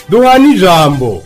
duhana ijambo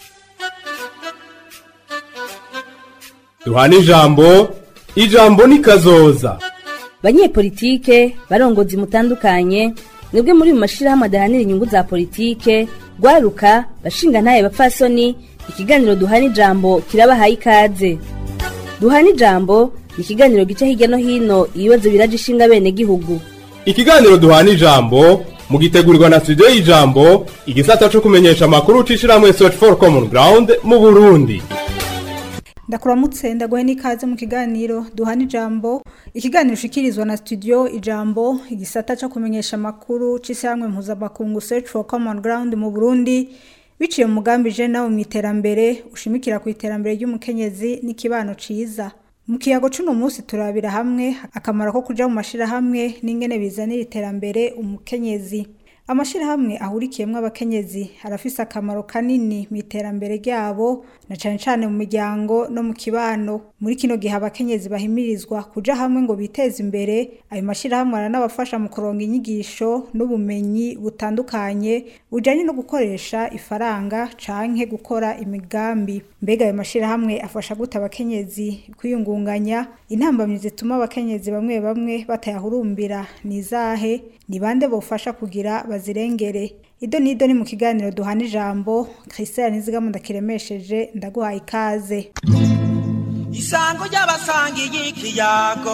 duhana ijambo ijambo ni kazoza banyepolitike barongozi mutandukanye mwebwe muri mu mashirahamwe adahanira inyungu za politike rwaruka bashinga ntaye bapfasoni ikiganiro duhana ijambo kirabahaye ikaze duhana ijambo ni ikiganiro gica hirya no hino ibibazo biraje ishinga bene gihugu ikiganiro duhana ijambo mugitegurirwa na studio y'ijambo igisata co kumenyesha amakuru c'ishirahamwe search for common ground mu burundi ndakuramutse ndaguhe n'ikaze mu kiganiro duhana ijambo ikiganiro ushikirizwa na studio ijambo igisata cyo kumenyesha amakuru c'ishyirahamwe mpuzamakungu search for common ground mu burundi biciye mu mugambi je nawe mu iterambere ushimikira ku iterambere ry'umukenyezi n'ikibano ciza mu kiyago c'uno munsi turabira hamwe akamaro ko kuja mu mashirahamwe n'ingene bizanira iterambere umukenyezi amashirahamwe ahurikiyemwo abakenyezi arafise akamaro kanini mu iterambere ryabo na cane cane mu miryango no mu kibano muri kino gihe abakenyezi bahimirizwa kuja hamwe ngo biteze imbere ayo mashirahamwe aranabafasha mu kuronga inyigisho n'ubumenyi butandukanye bujanye no gukoresha ifaranga canke gukora imigambi mbega ayo mashirahamwe afasha gute abakenyezi kwiyungunganya intambamyi zituma abakenyezi bamwe bamwe batayahurumbira ni izahe ni bande bofasha kugira bazirengere ido nido ni mu kiganiro duhana ijambo christian nizigamo ndakiremesheje ndaguhaye ikaze isango ry'abasangiye ikiyago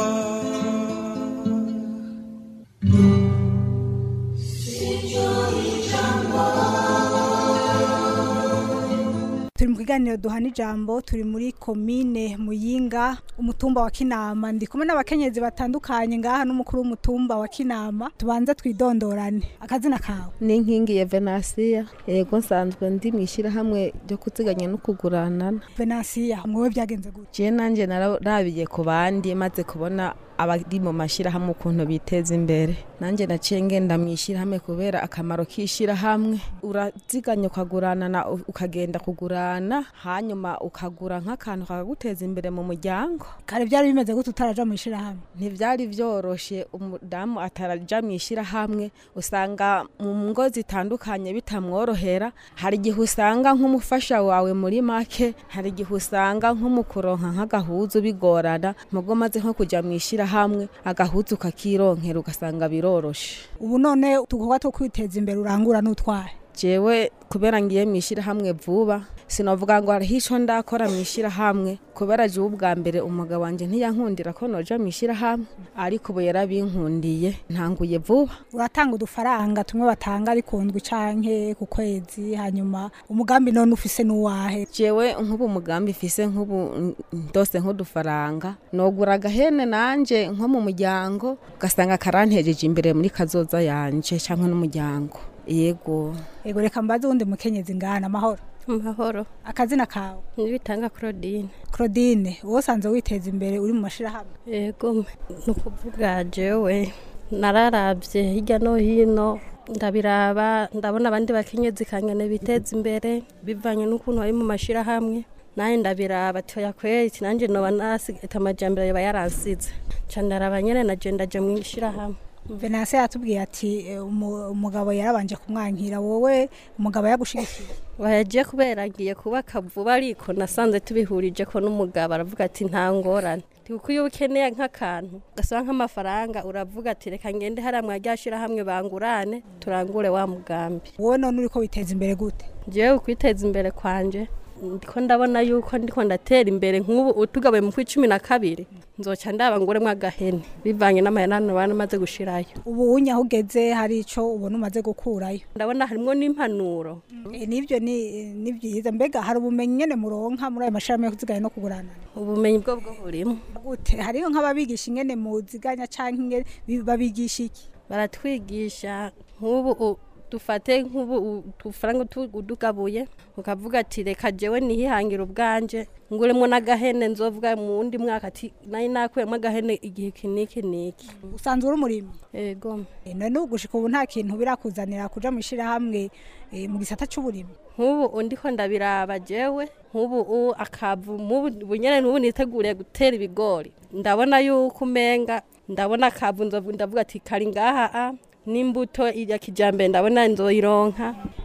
turi mu kiganiro duhana ijambo turi muri komine muyinga umutumba wa kinama ndi kumwe n'abakenyezi batandukanye ngaha n'umukuru w'umutumba wa kinama tubanze twidondorane akazina kawe ni inkingi ya venasiya yego nsanzwe ndi mu ishyirahamwe ryo kuziganya no kuguranana venasiya mwowe byagenze gute je nanje narabiye ku bandi maze kubona abari mu mashyirahamwe ukuntu biteza imbere nanjye naciye ngenda mu ishyirahamwe kubera akamaro k'ishyirahamwe uraziganya ukaguranana ukagenda kugurana hanyuma ukagura nk'akantu kakaguteza imbere mu muryango kare byari bimeze gute utaraja mu ishyirahamwe ntibyari byoroshe umudamu ataraja mu ishyirahamwe usanga mu ngo zitandukanye bitamworohera hari igihe usanga nk'umufasha wawe muri make hari igihe usanga nk'umukuronka nk'agahuzu bigorana mugo maze nko kujya mu ishyirahamwe agahuzu kakironkera ugasanga biroroshe ubu none udukorwa two kwiteza imbere urangura n'utwaye jewe kubera ngiye mu ishyirahamwe vuba sinavuga ngo hariho ico ndakora mu ishyirahamwe kubera jewe ubwa mbere umugabo wanje ntiyankundira ko noja mu ishyirahamwe ariko ubu yarabinkundiye ntanguye vuba uratanga udufaranga tumwe batanga ari ku ndwi canke ku kwezi hanyuma umugambi none ufise n'uwahe jewe nk'ubu umugambi mfise nk'ubu ndose nk'udufaranga nogura agahene nanje nko mu muryango ugasanga karantejeje imbere muri kazoza yanje canke n'umuryango yego yego reka mbaze wundi mukenyezi ngana amahoro amahoro akazina kawe nibitanga claudine claudine wowe usanzwe witeza imbere uri mu mashirahamwe yego ni ukuvuga jewe nararabye hirya no hino ndabiraba ndabona abandi bakenyezi kangane biteza imbere bivanye n'ukuntu bari mu mashirahamwe naye ndabiraba toya kweri nanjye noba nasigata amajambere yoba yaransize ca ndaraba nyene naje ndaje mu ishirahamwe venanse yatubwiye ati umugabo yarabanje kumwankira wowe umugabo yagushigikiye wayagiye kubera ngiye kubaka vuba ariko nasanze tubihurije ko n'umugabo aravuga ati nta ngorane kuko iyo ukeneye nk'akantu gasaba nk'amafaranga uravuga ati reka ngende hariya mwaryashira hamwe bangurane turangure wa mugambi wowe none uriko witeza imbere gute ngewe kwiteza imbere kwanje ndiko ndabona yuko ndiko ndatera imbere nk'ubu utugabuye mu kw'icumi na kabiri nzoca ndaba nguremwo agahene bivanye n'amayanano bana maze gushirayo ubu unye aho ugeze hari ico ubona umaze gukurayo ndabona harimwo n'impanuro e, nivyo ni ni vyiza mbega hari ubumenyi nyene muronka muri ayo mashirahamwe yo kuziganya no kugurana ubumenyi bwo bwo burimo gute hariho nk'ababigisha ingene muziganya canke ingene babigisha iki baratwigisha nk'ubu dufate nk'ubu udufaranga tugabuye ukavuga ati reka jewe nihihangira ubwanje nguremwo n'agahene nzovuga mu wundi mwaka ati nari nakuyemo agahene igihe iki n'iki n'iki usanzwe uri umurimyi yego none ugushika ubu nta kintu birakuzanira kuja mu ishirahamwe mu gisata c'uburimyi nk'ubu ndiko ndabiraba jewe nk'ubu akavu ubu nyene n'ubu niteguriye gutera ibigori ndabona yuko umenga ndabona akavu ndavuga ati kari ngaha n'imbuto ya kijambere ndabona nzoyironka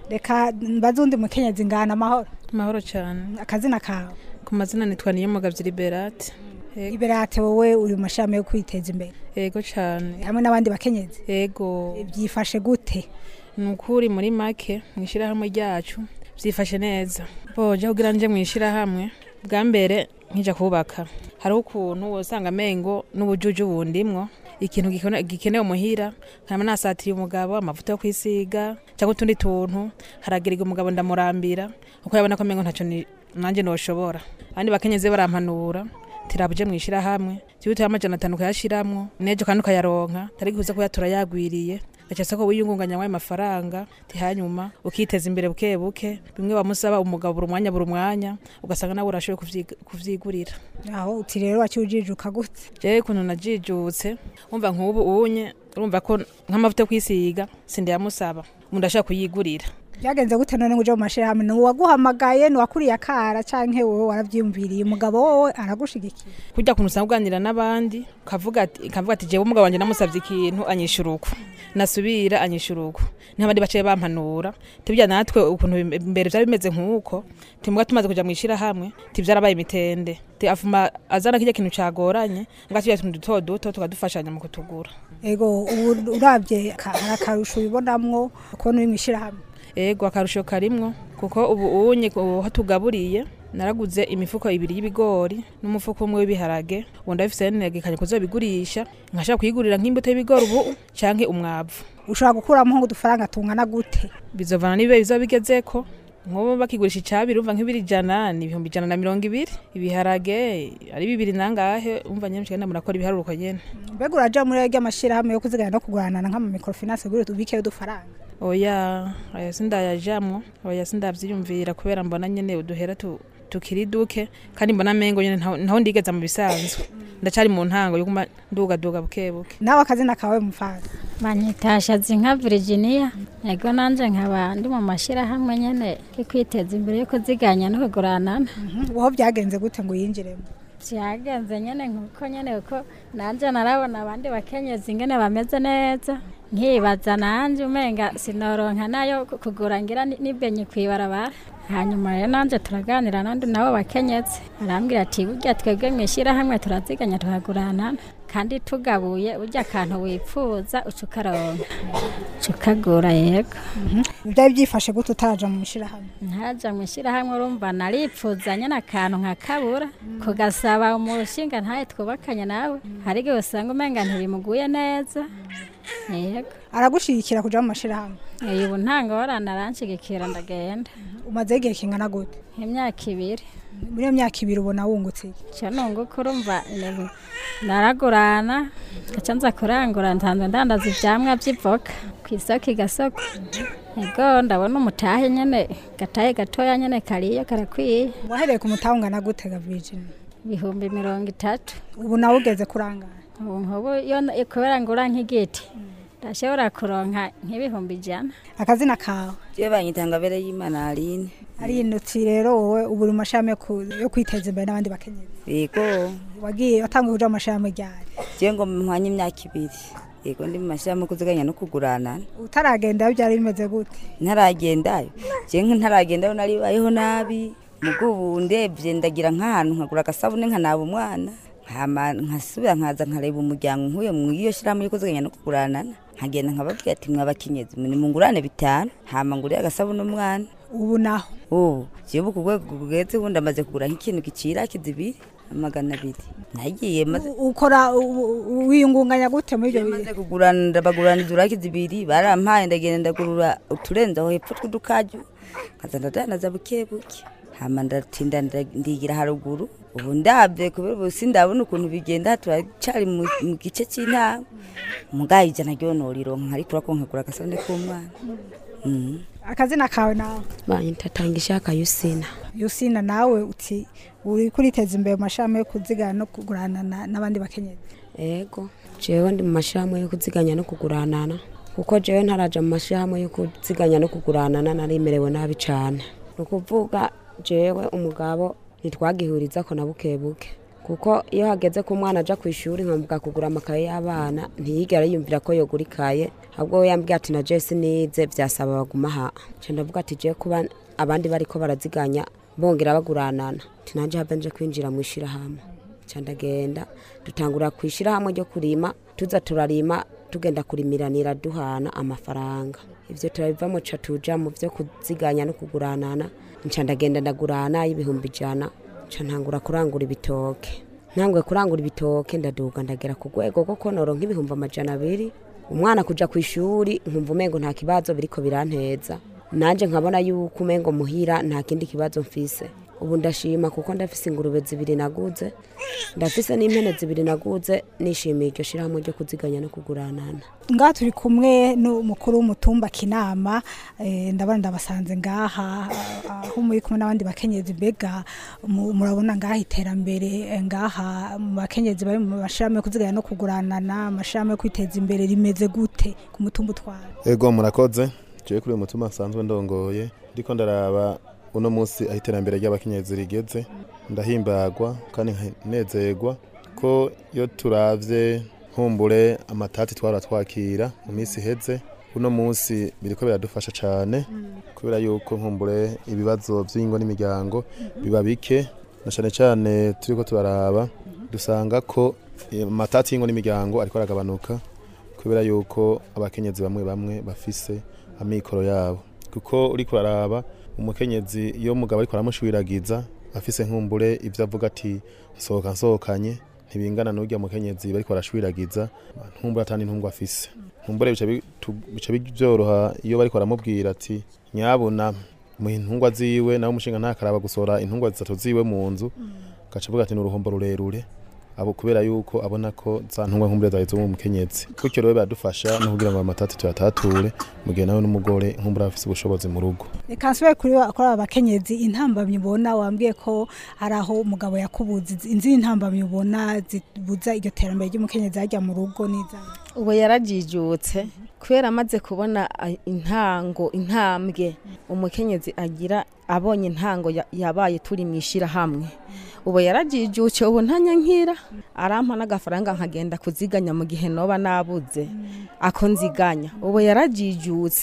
reka mbaze undi mukenyezi ngana amahoro amahoro cyane akazina kawe ku mazina nitwa niyomugabye liberate Yego- iberate wowe uri mu mashami yo kwiteza imbere yego cyane hamwe n'abandi bakenyezi yego byifashe gute ni ukuri muri make mu ishyirahamwe ryacu byifashe neza boje kugira nje mu ishyirahamwe bwa mbere nkija kubaka hariho ukuntu usanga amengo n'ubujuju bundimwo ikintu gikone- gikenewe muhira nkaba nasatiriye umugabo amavuta yo kwisiga cyangwa utundi tuntu haragiriga umugabo ndamurambira kuko yabona ko amengo ntacyo ni- nanjye noshobora abandi bakenyezi barampanura tirabuje mu ishyirahamwe tibutaye amajana atanu ukayashiramwo nejo kandi ukayaronka tari kuza kuya turayagwiriye gacasa ko wiyungunganya wayo mafaranga tihanyuma ukiteza imbere buke buke bimwe bamusaba umugabo buri mwanya buri mwanya ugasanga nawe urashoboye kuvyiga- kuvyigurira aho uti rero wakiujijuka gute jewe ukuntu najijutse umva nk'ubu unye urumva ko nk'amavuta yo kwisiga sindayamusaba umuntu ashaka kuyigurira byagenze gute none ngo uje mu mashirahamwe ni uwaguhamagaye ni uwakuriye akara canke wowe waravyiyumviriye umugabo wowe aragushigikiye kujya kuntu usanga uganira n'abandi ukavuga ati ukavuga ati jewe umugabo wanjye namusabye ikintu anyishura uku nasubira anyishura uku n'abandi baciye bampanura tibya natwe ukuntu bim- mbere byari bimeze nk'uko timuga tumaze kuja mu ishirahamwe tivyarabaye imitende ti afuma azana kirya kintu cagoranye nga tujya tuntu duto duto tukadufashanya mu kutugura ego ubu uravye ka- hari akarusho ubibonamwo kubona uri mu ishirahamwe ego akarusho karimwo kuko ubu unye aho tugaburiye naraguze imifuko ibiri y'ibigori n'umufuko umwe w'ibiharage ubu ndabifise negekanye kuzobigurisha nkashaka kuyigurira nk'imbuto y'ibigori ubu canke umwavu ushobora gukuramo nk'udufaranga tungana gute bizovana n'ibihe bizoba bigezeko nk'ubu bakigurisha icabiri umva nk'ibiri ijana ni ibihumbi ijana na mirongo ibiri ibiharage ari bibiri nangahe umva nyene mshikana murakora ibiharuruko nyene mbega uraja muri rya mashirahamwe yo kuzigana no kuguranana nk'amamikrofinance gure tubikeyo udufaranga oya aya sindayajamwo oya sindavyiyumvira kubera mbona nyene uduhera tu tukiri duke kandi mbona mengo nyene ntaho ntaho ndigeza mu bisanzwe ndacari mu ntango yo kuma ndugaduga buke buke nawe akazina kawe mufaza banyitashazi nka Virginia ego nanje nkaba ndi mu mashirahamwe nyene yo kwiteza imbere yo kuziganya no kuguranana woho byagenze gute ngo yinjiremo vyagenze nyene nkuko nyene uko nanje narabona abandi bakenyezi ingene bameze neza nkibaza nanje umenga sinoronka nayo ku- kugura ngira ni- nibenye kwibarabara hanyuma rero nanje turaganira nandi nabo bakenyezi arambwira ati burya twebwe mwishirahamwe turaziganya tukaguranana kandi tugabuye burya akantu wipfuza uca ukaronka uca ukagura yego byari byifashe gute utaraja mu mashirahamwe ntaja mu ishyirahamwe urumva naripfuza nyine akantu nkakabura kugasaba umushinga ntaye twubakanye nawe hari igihe usanga umenga ntibimuguye neza yego aragushigikira kuja mu mashirahamwe uyu ubu nta ngorane aranshigikira ndagenda umazeho igihe kingana gute imyaka ibiri muri iyo myaka ibiri ubona wungutse iki? cyo nunguka urumva ni- naragurana gaca nza kurangura nsanzwe ndandaza ivyamwa vy'ivoka ku isoko igasoko ego ndabona umutahe nyene gatahe gatoya nyene kariyo karakwiye wahereye ku mutahe ungana gute ga Virginia ibihumbi mirongo itatu ubu nawe ugeze kurangara ubu nkubu iyo n- kubera ngura nk'igiti ndashobora kuronka nk'ibihumbi ijana akazina kawe je banyita ngabere y'imana aline ari inoti rero wowe ubu uri mu mashirahamwe yo ku- yo kwiteza imbere n'abandi bakenyezi yego wagiye watanguye kuja mu mashirahamwe ryari je ngo mpwanye imyaka ibiri yego ndi mu mashirahamwe yo kuziganya no kuguranana utaragenda byari bimeze gute ntaragendayo je ntaragendayo naribayeho nabi mugo ubu ndevye ndagira nk'ahantu nkagura agasabune nkanaba umwana hama nkasubira nkaza nkareba umuryango nkuye mu iyo shirahamwe yo kuziganya no kuguranana nkagenda nkababwira ati mwabakenyezi nimungurane bitanu hama ngurire agasabune umwana ubu naho ubu jewe ku rwego rugeze ubu ndamaze kugura nk'ikintu gicira kizibiri amagana abiri nagiye maze ukora u- u- wiyungunganya gute muri ibyo bihe maze kugurana ndabaguraniza uraki zibiri barampaye ndagenda ndagurura uturenze aho hepfo tw'udukaju nkaza ndadanaza buke buke hama ndatinda nda- ndigira haruguru ubu ndabye kubera ubu sindabona ukuntu bigenda turacari mu mu gice c'intango mugaye ijana ryonorironka nkarikura ko nkagura agasabune k'umwana Mhm. akazina kawe nawe banyitatanga akayusina yusina nawe uti uri kuriteza imbere mu mashirahamwe yo kuzigana no kugurana na- n'abandi bakenyezi ego jewe ndi mu mashyirahamwe yo kuziganya no kuguranana kuko jewe ntaraja mu mashyirahamwe yo kuziganya no kuguranana narimerewe nabi cane ni ukuvuga jewe umugabo ntitwagihuriza ko na buke buke kuko iyo hageze ko umwana aja ku ishuri nkamuga kugura amakaye y'abana ntiyigera yumvira ko yogura ikaye ahubwo we yambwiye ati na jesi nize vyasaba baguma aha nca ndavuga ati je kuba abandi bariko baraziganya bongera baguranana ati nanje habe nje kwinjira mu ishirahamwe nca ndagenda dutangura ku ishirahamwe ryo kurima tuza turarima tugenda kurimiranira duhana amafaranga ivyo turabivamo ca tuja mu vyo kuziganya no kuguranana nca ndagenda ndagurana y'ibihumbi ijana nca ntangura kurangura ibitoke ntanguye kurangura ibitoke ndaduga ndagera ku rwego rwo konoro nk'ibihumbi amajana abiri umwana kuja ku ishuri nkumva umengo nta kibazo biriko biranteza nanje nkabona yuko umengo muhira nta kindi kibazo mfise ubu ndashima kuko ndafise ingurube zibiri naguze ndafise n'impene zibiri naguze nishimiye iryo shirahamwe ryo kuziganya no kuguranana ngaha turi kumwe n'umukuru w'umutumba kinama eh, ndabona ndabasanze ngaha ah, aho muri kumwe n'abandi bakenyezi mbega mu- murabona ngaha iterambere eh, ngaha mu bakenyezi bari mu mashirahamwe yo kuziganya no kuguranana amashirahamwe yo kwiteza imbere rimeze gute ku mutumba utwara ego murakoze jewe kuri uyu mutima nsanzwe ndongoye ndiko ndaraba uno munsi aho iterambere ry'abakenyezi rigeze ndahimbagwa kandi nkanezerwa ko iyo turavye nkumbure amatati twara twakira mu minsi iheze uno munsi biriko biradufasha cane kubera yuko nkumbure ibibazo vy'ingo n'imiryango biba bike na cane cane turiko turaraba dusanga ko eh, amatati y'ingo n'imiryango ariko aragabanuka kubera yuko abakenyezi bamwe bamwe bafise amikoro yabo kuko uriko uraraba umukenyezi iyo umugabo ariko aramushwiragiza afise nkumbure ivyo avuga ati nsohoka nsohokanye ntibingana n'urya mukenyezi bariko barashwiragiza ntumbure atani ntungu afise ntumbure bica bitu- bica byoroha iyo bariko baramubwira ati nyabuna mu intungwa ziwe nawe umushinga ntakaraba gusohora intungwa zitatu ziwe mu nzu gaca avuga ati ni uruhombo rurerure abo kubera yuko abona ko za ntungwa nkumbure zawe zo mu mukenyezi gutyo rero biradufasha no kugira ngo amatati tuyatature mu gihe nawe n'umugore nkumbure afise ubushobozi mu rugo reka nsubire kuri ba- kuri aba bakenyezi intambamyi ubona wambwiye ko hari aho umugabo yakubuza izi- izindi ntambamyi ubona zibuza iryo terambere ry'umukenyezi ajya mu rugo n'izawe ubu yarajijutse kubera amaze kubona a- intango intambwe umukenyezi agira abonye intango ya- yabaye turi mu ishyirahamwe ubu yarajijutse ubu ntanyankira arampa n'agafaranga nkagenda kuziganya mu gihe noba nabuze ako nziganya ubu yarajijutse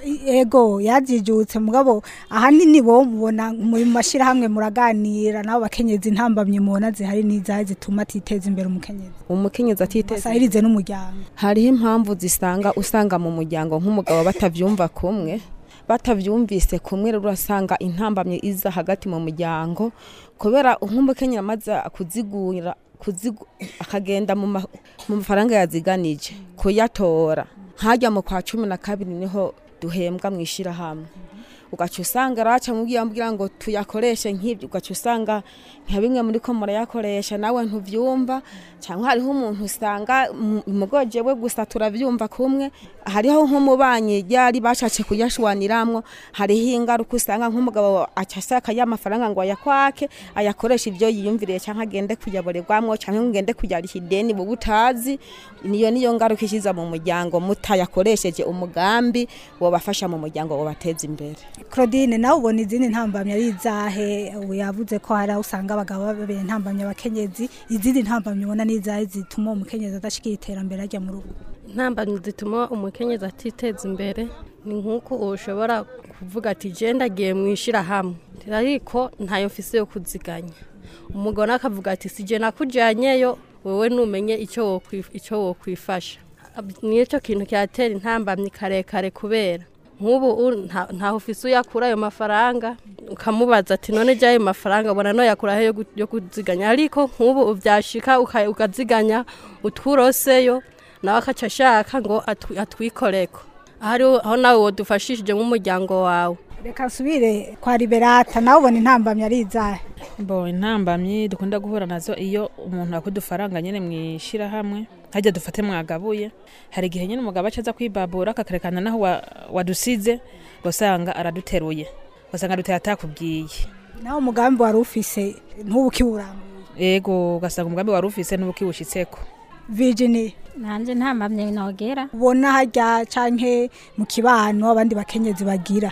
ego yajijutse mugabo ahanini bo mubona muri mu mashyirahamwe muraganira nabo bakenyezi intambamyi mubona zihari n'izahe zituma atiteza imbere umukenyezi umukenyezi atiteza asahirize n'umuryango hariho impamvu zisanga usanga mu muryango nk'umugabo batavyumva kumwe batavyumvise kumwe rero urasanga intambamye iza hagati mu muryango kubera nk'umukenyera amaze kuzigura kuzigu, akagenda mu ma- mu mafaranga yaziganije kuyatora nkajya mu kwa cumi na kabiri niho duhembwa mu ishirahamwe ugaca usanga raca mubwiye ambwira ngo tuyakoreshe nk'ibyo ugaca usanga nka bimwe muri ko murayakoresha nawe ntuvyumva cyangwa hariho umuntu usanga mu- mugoje we gusa turavyumva kumwe hariho nk'umubanyi ryari bashatse kuyashwaniramwo hariho ingaruka usanga nk'umugabo aca asaka ya mafaranga ngo ayakwake ayakoresha ibyo yiyumviriye cyangwa agende kuyaborerwamwo cyangwa ngende kuyariha ideni buba utazi niyo niyo ngaruka ishiza mu muryango mutayakoresheje umugambi wobafasha mu muryango wobateza imbere claudine nawe ubona izindi ntambamyi ari izahe ubu yavuze ko hari aho usanga abagabo babera intambamyi abakenyezi izindi ntambamyi ubona ni izahe zituma umukenyezi adashikira iterambere ajya mu rugo intambamyi zituma umukenyezi atiteza imbere ni nk'uko ushobora kuvuga ati je ndagiye mu ishyirahamwe ariko ntayo mfise yo kuziganya umugabo nawe akavuga ati si je nakujyanyeyo wewe numenye icyo wokwi- icyo wokwifasha Ab- nicyo kintu cyatera intambamyi karekare kubera nk'ubu u- nta- ntaho ufise uyakura ayo mafaranga ukamubaza ati none jya ayo mafaranga ubona no yakura he yo gu- yo kuziganya ariko nk'ubu ubyashika uka- ukaziganya utwuroseyo nawe akaca ashaka ngo atwi- atwikoreko ahari aho nawe wodufashishije nk'umuryango wawe reka nsubire kwa liberata nawe ubona intambamyi ari izahe bo intambamyi dukunda guhura nazo iyo umuntu akuye udufaranga nyine mu ishyirahamwe hajya dufate mwagabuye hari igihe nyine umugabo acaza kwibabura akakarekana naho wa- wadusize ugasanga araduteruye ugasanga aduteye atakubwiye nawe umugambi wari ufise ntubu ukiwurambuye ego ugasanga umugambi wari ufise n'ubukiwushitseko virginie nanje ntambamye nogera ubona hajya canke mu kibano abandi bakenyezi bagira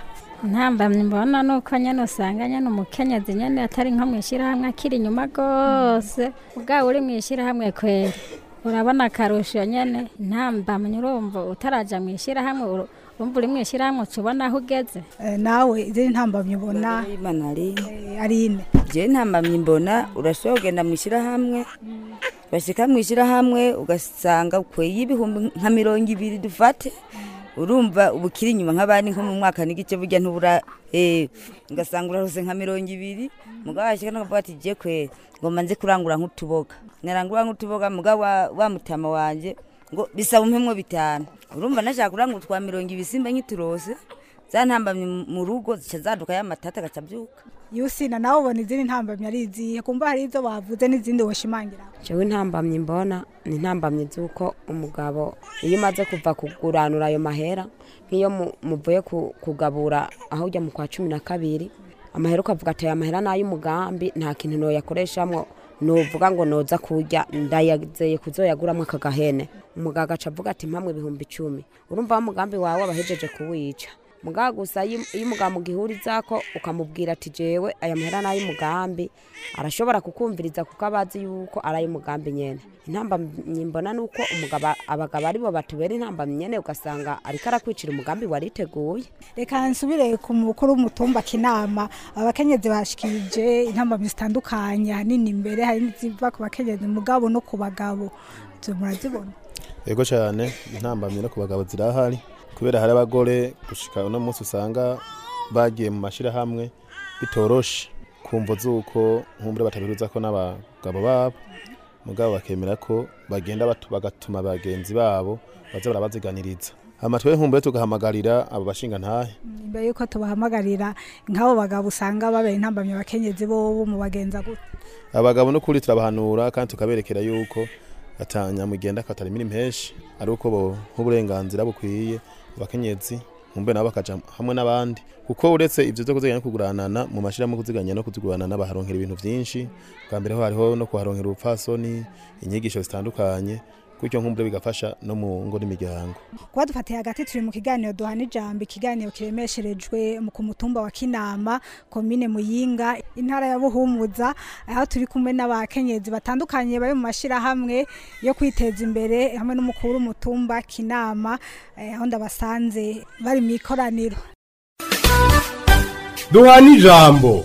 ntambamye mbona nuko nyene usanga nyene umukenyezi nyene atari nko mw'ishirahamwe akiri inyuma rwose ubwawe uri mw'ishirahamwe kweri urabona akarusho nyene ntambamye urumva utaraja mw'ishirahamwe uru- urumva uri mw'ishirahamwe uca ubona aho ugeze Eh, nawe izindi ntambamyi ubona imana ari eh, ari ine je ntambamye mbona urashobora kugenda mu ishyirahamwe bashika mu ishyirahamwe ugasanga ukweye ibihumbi nka mirongo ibiri dufate urumva uba ukiri inyuma nk'abandi nko mu mwaka n'igice burya ntubura eh, ugasanga urarose nka mirongo ibiri mugabo washika nakavuga ati je kwe ngomba nze kurangura nk'utuboga narangura nk'utuboga mugabo wa, wa mutama wanje ngo bisaba umpemwo bitanu urumva nashaka kurangura utwa mirongo ibiri simba nk'iturose zantambamye mu rugo zica zaduka y'amatata agaca abyuka yusina nawe ubona izindi ntambamyi ari izihe kumva hari izo bavuze n'izindi woshimangira jewe intambamyi mbona ni intambamyi z'uko umugabo iyo umaze kuva kuguranura ayo mahera nk'iyo mu- muvuye ku- kugabura aho ujya mu kwa cumi na kabiri amahera ukavuga ati aya mahera ni ay'umugambi nta kintu noyakoreshamwo nuvuga ngo noza kurya ndayazeye kuzoyaguramwo aka gahene umugabo agaca avuga ati mpamwe ibihumbi icumi urumva wa mugambi wawe abahejeje kuwica mugabo gusa iyo iyo umugabo mugihurizako ukamubwira ati jewe aya mahera ni ay'umugambi arashobora kukumviriza kuko aba azi yuko ari ay'umugambi nyene intambamyi mbona ni uko umugabo abagabo aribo batubera intambamyi nyene ugasanga ariko arakwicira umugambi wariteguye reka nsubire ku mukuru w'umutumba kinama abakenyezi bashikirije intambamyi zitandukanye ahanini imbere hari n'iziva ku bakenyezi mugabo no ku bagabo izo murazibona yego cyane intambamyi no ku bagabo zirahari kubera hari abagore gushika uno munsi usanga bagiye mu mashyirahamwe bitoroshe kumva z'uko nkumbure batabiruza ko n'abagabo babo mugabo bakemera ko bagenda batu- bagatuma bagenzi babo baza barabaziganiriza hama twe nkumbure tugahamagarira abo bashinga ntahe imbere yuko tubahamagarira nk'abo bagabo usanga babera intambamyi abakenyezi bobo mu bagenza gute abagabo n'ukuri turabahanura kandi tukaberekera yuko atanyamugenda katarimira impeshi ari uko bo nk'uburenganzira bukwiye abakenyezi nkumbe nabo bakaja hamwe n'abandi kuko uretse ivyo vyo kuziganya no kuguranana mu mashirahamwe kuziganya no kuziguranana baharonkera ibintu vyinshi bwa mbere ho hariho no kuharonkera ubupfasoni inyigisho zitandukanye gutyo nkumbure bigafasha no mu ngo n'imiryango kuba dufatiye hagati turi mu kiganiro duhana ijambo ikiganiro kiremesherejwe mu- ku mutumba wa kinama komine muyinga intara ya buhumuza aho turi kumwe n'abakenyezi batandukanye bari mu mashyirahamwe yo kwiteza imbere hamwe n'umukuru w'umutumba kinama eh, aho ndabasanze bari mu ikoraniro duhana ijambo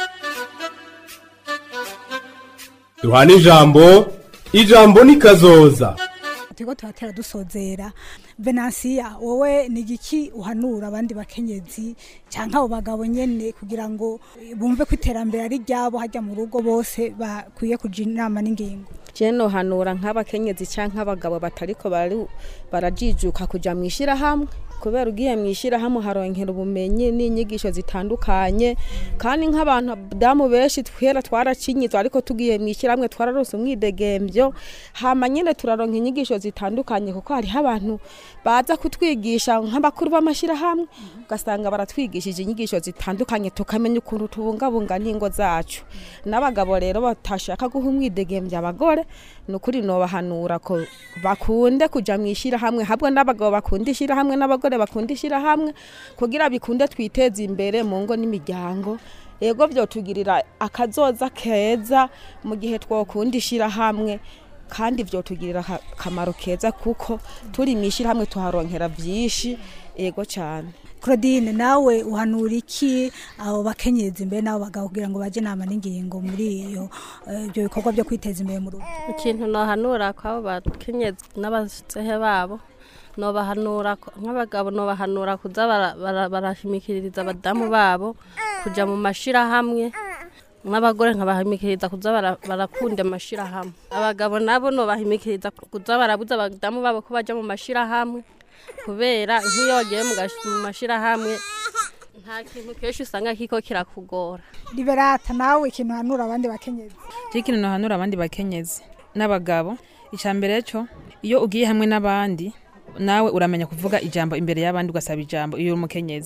duhana ijambo ijambo ni kazoza turiko turatera dusozera venansiya wowe ni igiki uhanura abandi bakenyezi cyangwa abo bagabo nyene kugira ngo eh, bumve ko iterambere ari ryabo hajya mu rugo bose bakwiye kuja inama n'ingingo je nohanura nk'abakenyezi canke abagabo batariko bari- barajijuka kuja mw'ishirahamwe kubera ugiye mw'ishirahamwe haronkera ubumenyi n'inyigisho zitandukanye kandi nk'abantu damu benshi twera twaracinyizwa ariko tugiye mw'ishirahamwe twararose umwidegemvyo hama nyene turaronka inyigisho zitandukanye kuko hariho abantu baza kutwigisha nk'abakuru b'amashirahamwe ugasanga baratwigishije inyigisho zitandukanye tukamenya ukuntu tubungabunga n'ingo zacu n'abagabo rero batashaka guha umwidegemvya abagore ni ukuri nobahanura ko bakunde kuja mw'ishirahamwe habwe n'abagabo bakunda ishirahamwe n'abagore bakunda ishirahamwe kugira bikunde twiteze imbere mu ngo n'imiryango ego vyotugirira akazoza keza mu gihe twokunda ishirahamwe kandi vyotugirira aka- akamaro keza kuko turi mw'ishirahamwe tuharonkera vyinshi ego cane claudine nawe uhanura iki abo bakenyezi mbere n'abo bagabo kugira ngo baje inama n'ingingo muri iyo eh, ibyo bikorwa byo kwiteza imbere mu rugo ikintu nohanura kwabo bakenyezi n'abasehe babo nobahanura ko- nk'abagabo nobahanura kuza bara- bara- barashimikiriza abadamu babo kuja mu mashirahamwe n'abagore nkabahimikiriza kuza bara- barakunda amashirahamwe abagabo nabo nobahimikiriza kuza barabuza abadamu babo ko baja mu mashirahamwe kubera nk'iyo wagiye mu gash- mu mashirahamwe nta kintu kenshi usanga kiko kirakugora liberata nawe ikintu uhanura abandi bakenyezi je ikintu nohanura abandi bakenyezi n'abagabo icya mbere cyo iyo ugiye hamwe n'abandi nawe uramenya kuvuga ijambo imbere y'abandi ugasaba ijambo iyo uri umukenyezi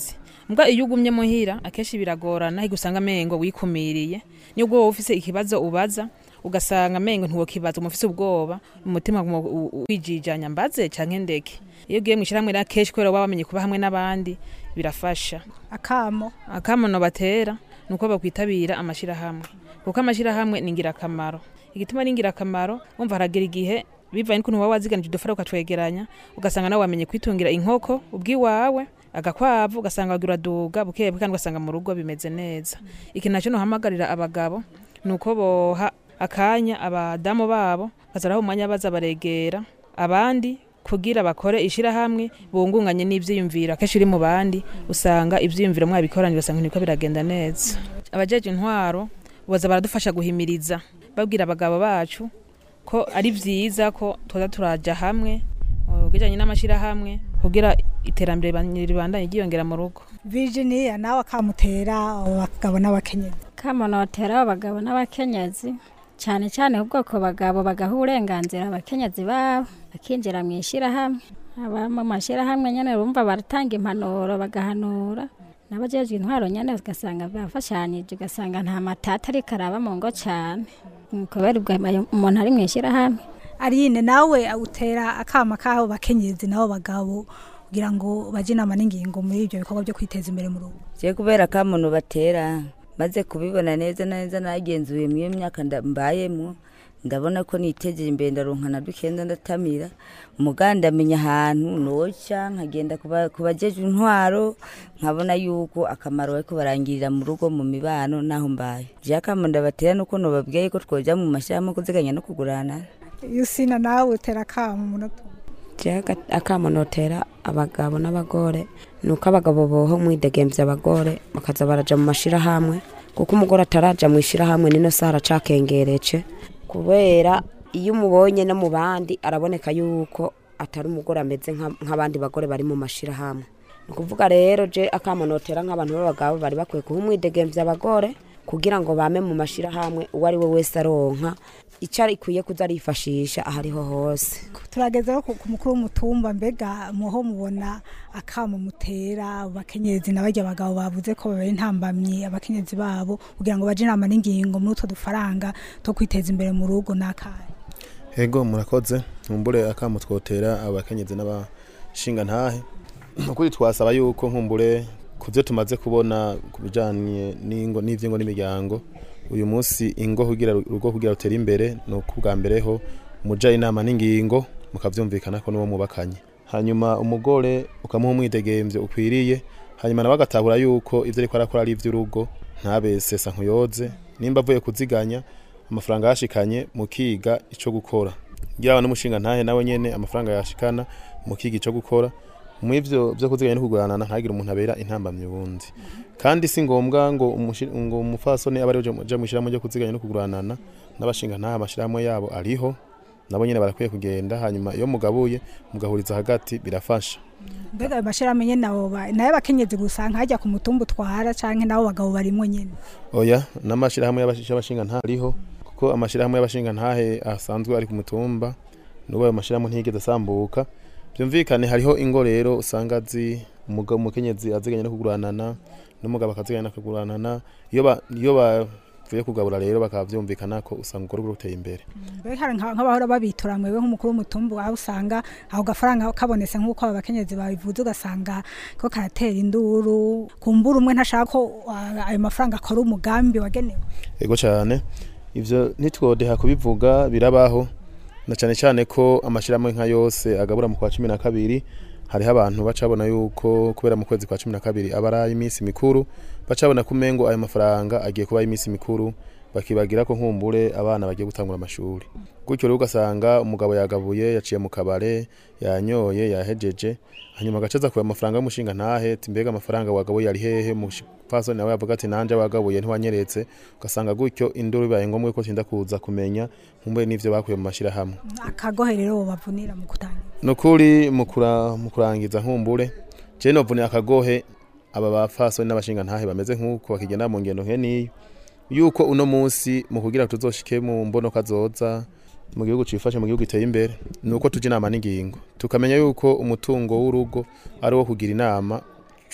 mbwa iyo ugumye muhira akenshi biragorana higa usanga amengo wikumiriye nibwo wowe ufise ikibazo ubaza ugasanga amengo ntiwokibaza umufise ubwoba umutima guma u- u- wijijanya mbaze canke ndeke iyo ugiye mw'ishirahamwe rero akenshi kubera waba wamenye kuba hamwe n'abandi birafasha akamo akamono batera nuko bakwitabira amashirahamwe kuko amashirahamwe ni ingirakamaro igituma ari ingirakamaro wumva haragira igihe bivanye n'ukuntu waba waziganije udufara ukatwegeranya ugasanga nawe wamenye kwitungira inkoko ubwiwawe agakwavu ugasanga wagira uraduga buke buke kandi ugasanga mu rugo bimeze neza ikintu nacyo nohamagarira abagabo ni uko boha akanya abadamu babo bazaraho umwanya baza baregera abandi kugira bakore ishirahamwe bungunganye n'ivyiyumviro akenshi uri mu bandi usanga ivyiyumviro mwabikoranye ugasanga niko biragenda neza abajeje intwaro boza baradufasha guhimiriza babwira abagabo bacu ko ari vyiza ko tuza turaja hamwe uh, bijanye n'amashirahamwe kugira iterambere riban- ribandanye ryiyongera mu rugo Virginia nawe akamutera abagabo n'abakenyezi kamonotera abagabo n'abakenyezi cyane cyane ubwoko bagabo bagaha uburenganzira abakenyezi babo bakinjira mu ishyirahamwe aba mu mashyirahamwe nyine bumva baratanga impanuro bagahanura n'abajejwe intwaro nyine ugasanga bafashanyije ugasanga nta matata ariko araba mu ngo cyane Mm, kubera ubwo ayo- umuntu ari mu ishyirahamwe Arine nawe utera akama kaho bakenyezi nabo bagabo kugira ngo baje inama n'ingingo muri ibyo bikorwa byo kwiteza imbere mu rugo je kubera kamuntu batera maze kubibona neza na neza nagenzuye mu iyo myaka nda- mbayemo ndabona ko niteje imbere ndaronka na dukenda ndatamira umuganda amenya ahantu noca nkagenda kuba- ku bajeje intwaro nkabona yuko akamaro bariko barangirira mu rugo mu mibano naho mbaye je akamo ndabatera nuko nobabwiye ko twoja mu mashyirahamwe kuziganya no kugurana Yusina nawe utera akamo umunota jewe akamo notera abagabo n'abagore ni uko abagabo boho mwidegemvya abagore bakaza baraja mu mashirahamwe kuko umugore ataraja mu ishirahamwe nino saha aracakengereje kubera iyo umubonye no mu bandi araboneka yuko atari umugore ameze nka- nk'abandi bagore bari mu mashirahamwe ni ukuvuga rero je akamo notera nk'abantu b'abagabo bari bakwiye kuha umwidegemvya abagore kugira ngo bame mu mashirahamwe uwo ari we wese aronka icyo arikwiye kuza arifashisha aho ariho hose turagezeho ku ku mukuru w'umutumba mbega muho mubona akamo mutera abakenyezi n'abajya abagabo bavuze ko babera intambamyi abakenyezi babo kugira ngo baje inama n'ingingo muri utwo dufaranga two kwiteza imbere mu rugo n'akahe Ego murakoze nkumbure akamo twotera abakenyezi n'abashinga ntahe ukuri twasaba yuko nkumbure ku byo tumaze kubona ku bijanye n'ingo n'ivy'ingo n'imiryango uyu munsi ingo kugira urugo kugira rutere imbere ni uko ubwa mbere ho muja inama n'ingingo mukavyumvikana ko n'uwo mubakanye hanyuma umugore ukamuha umwidegemvyo ukwiriye hanyuma nawe agatahura yuko ivyo ariko arakora ari ivy'urugo ntabe sesa nkuyoze nimba avuye kuziganya amafaranga yashikanye mukiga ico gukora yaba n'umushinga ntahe nawe nyene amafaranga yashikana mukiga ico gukora mw'ivyo vyo kuziganya no kuguranana ntagire umuntu abera intambamye ubundi kandi si ngombwa ngo umushi- ngo umufasoni abe ari uja mw'ishirahamwe ryo kuziganya no kuguranana n'abashinga ntahe amashirahamwe yabo ariho nabo nyene barakwiye kugenda hanyuma iyo mugabuye mugahuriza hagati birafasha mbega ayo mashyirahamwe nyene nabo ba- nayo abakenyezi gusa nkajya ku mutumba utwara canke nabo bagabo barimwo nyene oya n'amashirahamwe y'abashi- y'abashinga ntahe ariho kuko amashirahamwe y'abashinga ntahe asanzwe ari ku mutumba n'ubu ayo mashirahamwe ntiyigeze asambuka byumvikane hariho ingo rero usanga azi umugabo umukenyezi aziganya no kuguranana n'umugabo akaziganya no kuguranana iyo ba- iyo bavuye kugabura rero bakaba byumvikana ko usanga urwo rugo ruteye imbere mbega hari nka- nk'abahora babitura mwewe nk'umukuru w'umutumba aho usanga ako gafaranga kabonetse nk'uko aba bakenyezi babivuze ugasanga ko karatera induru kumbura umwe ntashaka ko ah, ayo mafaranga akora umugambi wagenewe ego cyane ivyo ntitwodeha kubivuga birabaho na cyane cyane ko amashirahamwe nka yose agabura mu kwa cumi na kabiri hariho abantu bacabona yuko kubera mu kwezi kwa cumi na kabiri aba ari ay'iminsi mikuru bacabona ko umengo ayo mafaranga agiye kuba ay'iminsi mikuru bakibagira ko nkumbure abana bagiye gutangura amashuri gutyo rero ugasanga umugabo yagabuye yaciye mu kabare yanyoye yahejeje hanyuma agacaza kuba amafaranga y'umushinga ntahe ati mbega amafaranga wagabuye ari hehe umupfasoni nawe yavuga ati nanje wagabuye ntiwanyeretse ugasanga gutyo induru bibaye ngombwa ko tinda kuza kumenya nkumbuye n'ivyo bakuye mu mashirahamwe akagohe rero bavunira mu gutangira nukuri mu kura- mu kurangiza nkumbure je novunira akagohe aba bapfasoni n'abashinga ntahe bameze nk'uko bakigenda mu ngendo nkeniyo yuko uno munsi mu kugira tuzoshike mu mbono kazoza mu gihugu cifashe mu gihugu giteye imbere nuko tuja inama n'ingingo tukamenya yuko umutungo w'urugo ari wo kugira inama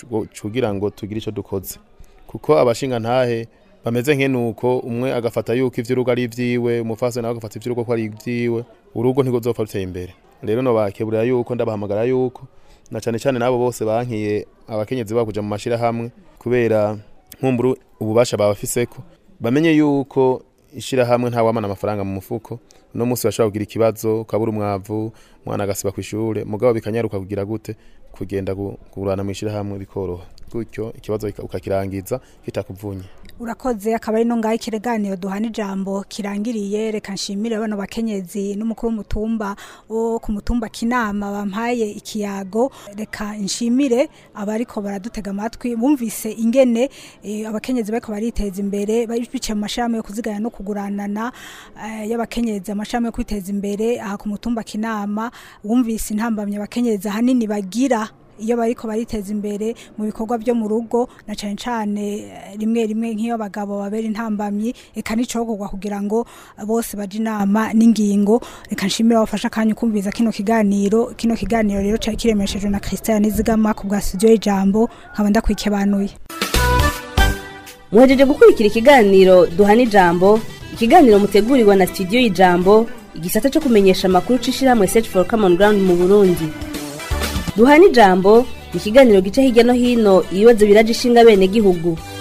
cu- kugira ngo tugire icyo dukoze kuko abashinga ntahe bameze nk'enuko umwe agafata yuko ivy'urugo ari ivyiwe umufasoni nawe agafata ivy'urugo ko ari ivyiwe urugo ntigozopfa ruteye imbere rero nobakeburira yuko ndabahamagara yuko na cane cane n'abo bose bankiye abakenyezi babo kuja mu mashirahamwe kubera nkumbura ububasha babafiseko bamenye yuko ishirahamwe nta wamana amafaranga mu mufuko no musi bashobora kugira ikibazo ukabura umwavu umwana agasiba kw'ishure mugabo bikanyaruka kugira gute kugenda gu- kugurana mu ishirahamwe bikoroha gutyo ikibazo kika- ukakirangiza kitakuvunye urakoze akaba ari no ngaho ikireganiro duhana ijambo kirangiriye reka nshimire bano bakenyezi n'umukuru w'umutumba wo ku mutumba kinama bampaye ikiyago reka nshimire abariko baradutega amatwi bumvise ingene eh, abakenyezi bariko bariteza imbere bari biciye mu mashirahamwe yo kuziganya no kuguranana eh, y'abakenyezi amashirahamwe yo kwiteza imbere aha ku mutumba kinama wumvise intambamye abakenyezi ahanini bagira iyo bariko bariteza imbere mu bikorwa byo mu rugo na cane cane eh, rimwe rimwe nk'iyo abagabo babera intambamyi eka n'icokorwa kugira ngo bose baje inama n'ingingo reka nshimire abafasha akanya ukumviriza kino kiganiro kino kiganiro rero cari kiremeshejwe na Christian Nizigama ku bwa studio y'ijambo nkaba ndakwikebanuye muhejeje gukurikira ikiganiro duhana ijambo ikiganiro mutegurirwa na studio y'ijambo igisata cyo kumenyesha amakuru c'ishirahamwe search for common ground mu burundi duhana ijambo ni ikiganiro gica hirya no hino ibibazo biraje ishinga bene gihugu